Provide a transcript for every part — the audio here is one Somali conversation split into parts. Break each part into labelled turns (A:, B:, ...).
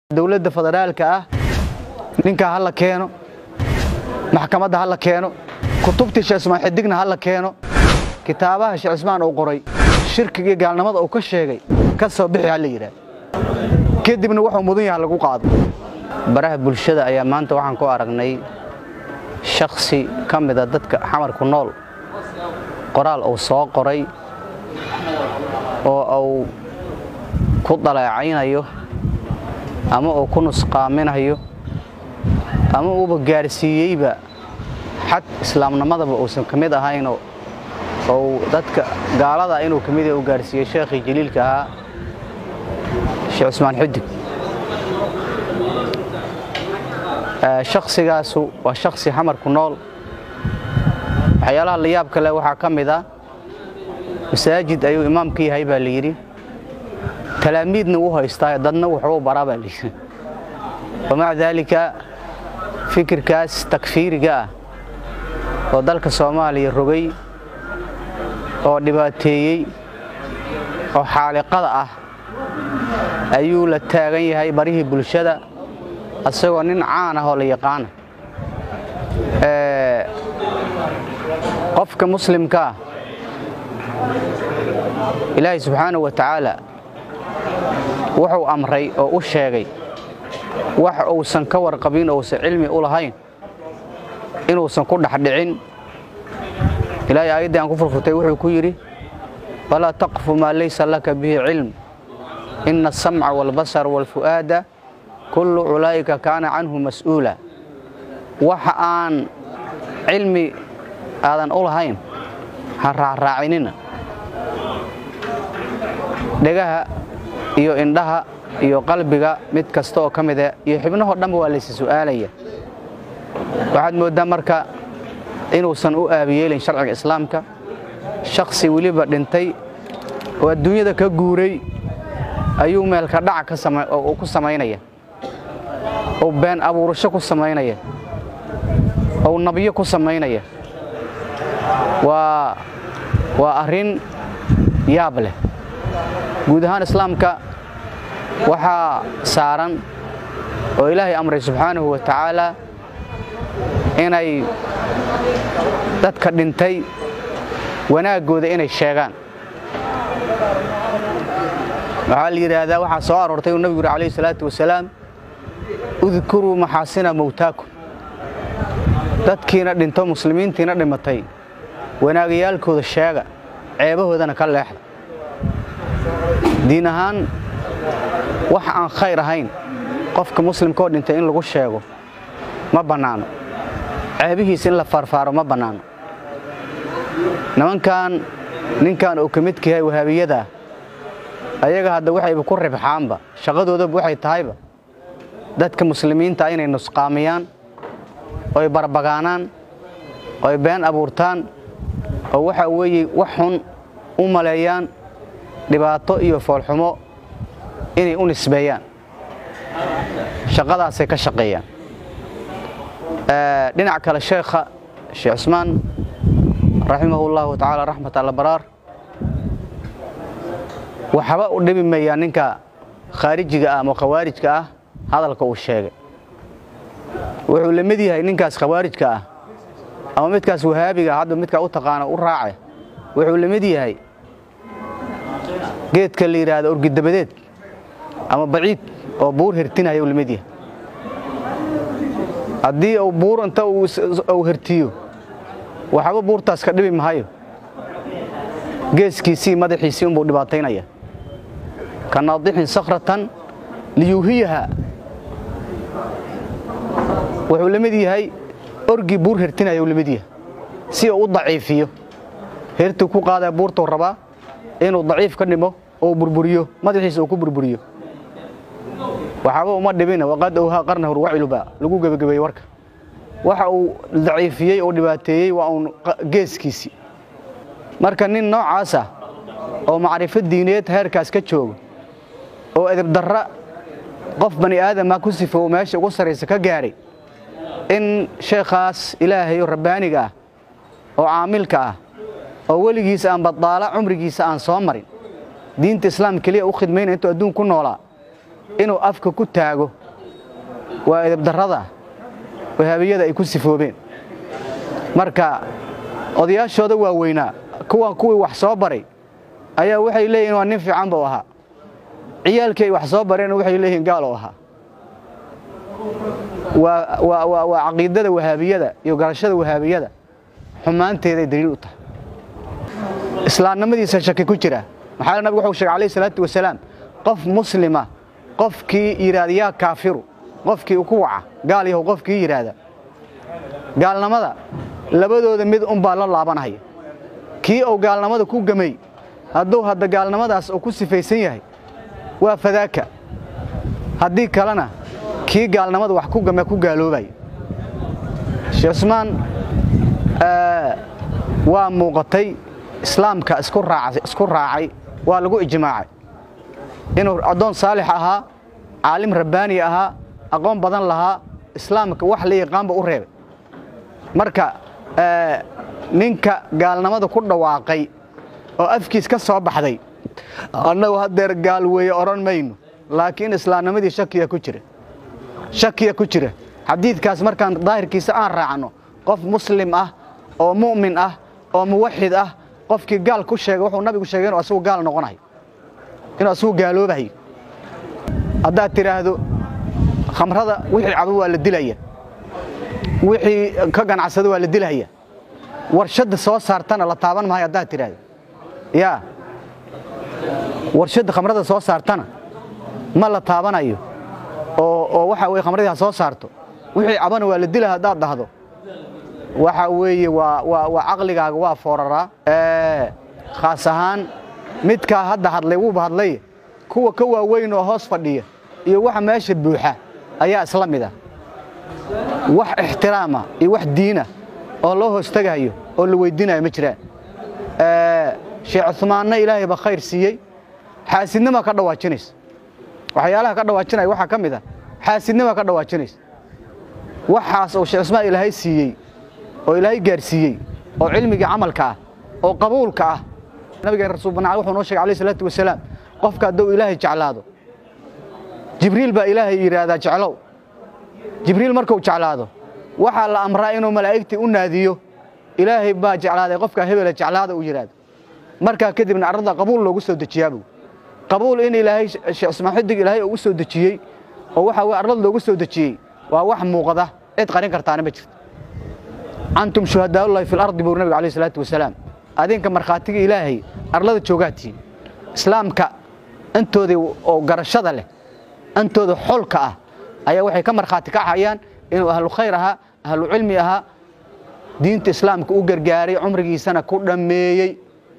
A: dowladda federaalka ah ninkaa ha la keeno maxkamadda ha la keeno kutubtii sheekh ismaan xidigna ha la keeno kitaabaha sheekh ismaan uu qoray shirkiga iyo gaalnimada uu ka sheegay ka soo bixi ha la yidhaah kadibna wuxuu mudan yaha lagu qaado
B: baraha bulshada ayaa maanta waxaan ku aragnay shakhsi ka mida dadka xamarku nool qoraal uu soo qoray oo uu ku daleecaynayo ama uu ku nusqaaminayo ama uuba gaarsiiyeyba xad islaamnimadaba uusan ka mid ahaynoo ou dadka gaalada inuu ka mid u gaarsiiyey sheekhii jaliilka ahaa sheekh cusmaan xudig shaksigaasu waa shaksi xamarku nool waxyaalaha la yaab kale waxaa ka mid ah masaajid ayuu imaamka yahay baa la yidhi talaamiidna u haystaa dadna wuxuu baraa baa layidhi wamaca daalika fikirkaas takfiiriga ah oo dalka soomaaliya rogay oo dhibaateeyey oo xaaliqada ah ayuu la taagan yahay barihii bulshada asagoo nin caan ah oo la yaqaana qofka muslimkaa ilaahay subxaanahu wa tacaala wuxuu amray oo u sheegay wax uusan ka warqabin ousan cilmi u lahayn inuusan ku dhexdhicin ilaahay aayaddii aan ku furfurtay wuxuu ku yidhi walaa taqfu maa laysa laka bihi cilm ina asamca waalbasara waalfu'aada kullu culaa'ika kaana canhu mas'uula waxa aan cilmi aadan u lahayn ha raacraacinina dhegaha iyo indhaha iyo qalbiga mid kasta oo ka mida iyo xibnahoo dhanba waa laysa su'aalaya waxaad mooddaa marka inuusan u aabiyeelin sharciga islaamka shakhsi weliba dhintay oo adduunyada ka guuray ayuu meelka dhaca ku samaynaya ou been abuurasho ku samaynaya ou nabyo ku samaynaya waa waa arrin yaab leh guud ahaan islaamka waxaa saaran oo ilaahay amray subxaanahu wa tacaala inay dadka dhintay wanaaggooda inay sheegaan waxaa la yidhaahdaa waxaa soo aroortay uu nabigu yuri alayhi salaatu wasalaam udkuruu maxaasina mowtaakum dadkiina dhinto muslimiintiina dhimatay wanaagayaalkooda sheega ceebahoodana ka leexda diin ahaan wax aan khayr ahayn qofka muslimkaoo dhintay in lagu sheego ma bannaano ceebihiisa in la faarfaaro ma bannaano nimankan ninkan uu ka midka yahay wahaabiyada ayaga hadda waxayba ku ribxaanba shaqadoodaba waxay tahayba dadka muslimiinta inay nusqaamiyaan oy barbagaanaan oy been abuurtaan oo waxa weeye wax xun u maleeyaan dhibaato iyo foolxumo inay u nisbeeyaan shaqadaasay ka shaqeeyaan dhinac kale sheekha sheekh cusmaan raximahu llahu tacaala raxmat allabaraar waxba u dhibi mayaa ninka khaarijiga ah ama khawaarijka ah hadalka uu sheegay wuxuu la mid yahay ninkaas khawaarijka ah ama midkaas wahaabiga hadda midkaa u taqaana u raace wuxuu la mid yahay geedka la yidhaahdo orgidabadeed ama baciid oo buur hertinaya uu la mid yahay haddii uu buur inta uu hertiyo waxba buurtaas ka dhibi mahayo geeskiisii madaxiisii unbuu dhibaataynaya ka naadixin sakhratan liyuuhiyaha wuxuu la mid yahay orgii buur hertinaya uu la mid yahay si uu u daciifiyo hertuu ku qaadaya buurtuu rabaa inuu daciif ka dhimo oo burburiyo madaxiisa uu ku burburiyo waxaaba uma dhibina waqad owhaa qarna hurwaciluba lagu gebagabeeyey warka waxa uu daciifiyey oo dhibaateeyey waa uun geeskiisii marka nin noocaas ah oo macrifo diineed heerkaas ka jooga oo edibdarra qof bani aadama ku sifo meesha ugu sarraysa ka gaadhay in sheekhaas ilaahay oo rabbaaniga ah oo caamilka ah oo weligiisa aan badaala cumrigiisa aan soo marin diinta islaam keliya u khidmayna intuu adduun ku noolaa inuu afka ku taago waa edabdarrada wahaabiyada ay ku sifoobeen marka odayaashooda waaweynaa kuwan kuwii wax soo baray ayaa waxay leeyihin waa nin fiican buu ahaa ciyaalkii ay wax soo bareen waxay leeyihiin gaal oo ahaa waa caqiidada wahaabiyada iyo garashada wahaabiyada xumaanteeday daliil u tahay islaamnimadiisa shaki ku jira maxaa nabigu wuxuu sheegay alayhi salaatu wasalaam qof muslima qofkii yidhaahda yaa kaafiru qofkii ku waca gaal yahow qofkii yidhaahda gaalnimada labadooda mid unbaa la laabanaya kii uu gaalnimada ku gamay hadduu hadda gaalnimadaas uu ku sifaysan yahay waa fadaaka haddii kalena kii gaalnimada wax ku game ku gaaloobaya sheekh cusmaan waa muuqatay islaamka isku raacay waa lagu ijmaacay inuu addoon saalix ahaa caalim rabbaani ahaa aqoon badan lahaa islaamka wax la yaqaanba u reebay marka ninka gaalnimada ku dhawaaqay oo afkiis ka soo baxday annagu haddeer gaal weeye odhan mayno laakiin islaamnimadii shakiya ku jira shakiya ku jira xadiidkaas markaan daahirkiisa aan raacno qof muslim ah oo mu'min ah oo muwaxid ah qofkii gaal ku sheegay wuxuu nabigu sheegay inuu asagu gaal noqonayo inuu asagu gaaloobahayo haddaad tidhaahdo khamrada wixii cabo waa la dilaya wixii ka ganacsada waa la dilaya warshadda soo saartana la taaban maayo haddaad tidhaahdo yaa warshadda khamrada soo saartana ma la taabanayo oo waxa weye khamradii ha soo saarto wixii cabana waa la dila haddaad dhahdo waxa weeye waa caqligaaga waa fooraraa khaas ahaan midkaa hadda hadlay wuuba hadlay kuwa ka waaweyn oo hoos fadhiya iyo waxa meesha buuxa ayaa isla mid ah wax ixtiraama iyo wax diina oo loo hoostagayo oo la weyddiinayo ma jiraan sheekh cumaanna ilaahay ba khayr siiyey xaasidnima ka dhawaajinaysa waxyaalaha ka dhawaajinaya waxaa ka mid ah xaasidnima ka dhawaajinaysa waxaas oo sheekh cusmaan ilaahay siiyey oo ilaahay gaarsiiyey oo cilmigii camalka ah oo qabuulka ah nabigeen rasuul banacay wuxuu noo sheegay alayhi salaatu wasalaam qofka hadduu ilaahay jeclaado jibriil baa ilaahay yidhaahdaa jeclow jibriil markuu jeclaado waxaa la amraa inuu malaa'igtii u naadiyo ilaahay baa jeclaaday qofkaa hebela jeclaada uu yidhaahdo markaa kadibna arrada qabuul loogu soo dejiyaabu qabuul in ilaahay sheekh cusmaan xidig ilaahay uu u soo dejiyey oo waxa weye arlad loogu soo dejiyey waa wax muuqda cid qarin kartaana ma jirto antum shuhadaaullahi fi lardi buu nabiga alayh salaatu wasalaam adinka markhaatiga ilaahay arlada joogaatihiin islaamka intoodii oo garashada leh intooda xolka ah ayaa waxay ka markhaati kacayaan inuu ahlu khayr ahaa ahlu cilmi ahaa diinta islaamka u gargaaray cumrigiisana ku dhammeeyey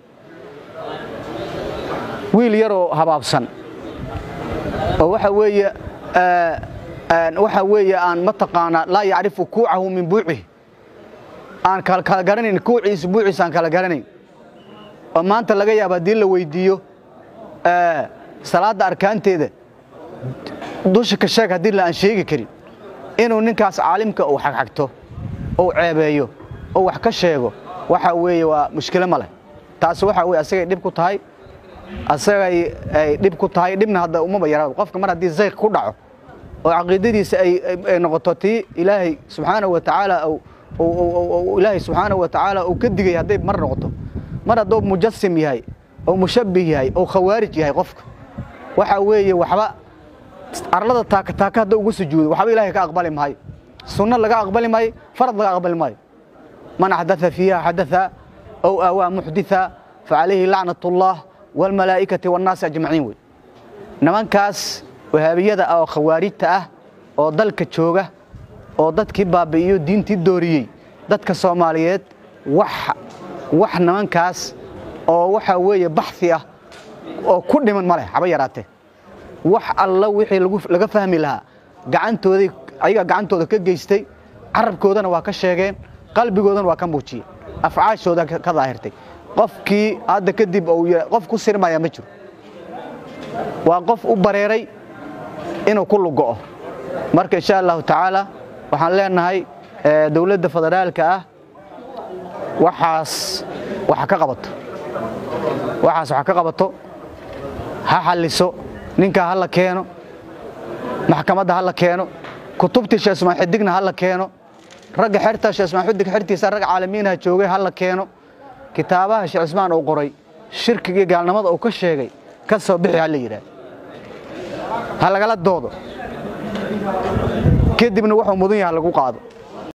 B: wiil yaroo habaabsan oo waxa weeye waxa weeye aan mataqaanaa laa yacrifu kuucahu min buucihi aan kala garanayn kuuciisa buuciisa aan kala garanayn oo maanta laga yaaba haddii la weyddiiyo salaadda arkaanteeda dusha ka sheeg haddii la aan sheegi karin inuu ninkaas caalimka uu xagxagto ou ceebeeyo oo wax ka sheego waxa weeye waa mushkilo ma leh taas waxa weye asagay dhib ku tahay asagay ay dhib ku tahay dhibna hadda umaba yara qofka mar haddii zayq ku dhaco oo caqiidadiisa ay noqoto tii ilaahay subxaanahu wa tacaala ilaahay subxaanahu wa tacaala uu ka digay hadday mar noqoto mar hadduu mujasim yahay oo mushabbih yahay oo khawaarij yahay qofka waxa weeye waxba arlada taaka taaka hadda ugu sujuudo waxba ilaahay ka aqbali maayo sunno laga aqbali maayo farad laga aqbali maayo man axdaa fiiha xadaa ow aawaa muxditha facalayhi lacnat ullah waalmalaa'ikati waannaasi ajmaciin wey nimankaas wahaabiyada ah oo khawaarijta ah oo dalka jooga oo dadkii baabi'iyo diintii dooriyey dadka soomaaliyeed wax wax nimankaas oo waxa weeye baxi ah oo ku dhiman ma leh haba yaraatee wax alla wixii laga fahmi lahaa gacantooday ayaga gacantooda ka geystay carabkoodana waa ka sheegeen qalbigoodana waa ka muujiyeen afcaashooda ka daahirtay qofkii hadda kadib qof ku sirmaya ma jiro waa qof u bareeray inuu ku lugo'o marka insha allahu tacaala waxaan leenahay dowladda federaalka ah waxaas wax ka qabato waxaas wax ka qabato ha xalliso ninkaa ha la keeno
A: maxkamadda ha la keeno kutubtii sheekh ismaan xidigna ha la keeno ragga xerta sheekh ismaan xidig xertiisa rag caalamiinaha joogay ha la keeno kitaabaha sheekh ismaan uu qoray shirkiga iyo gaalnimada uu ka sheegay ka soo bixi ha la yidhaah ha lagala doodo kadibna wuxuu mudan yaha lagu qaado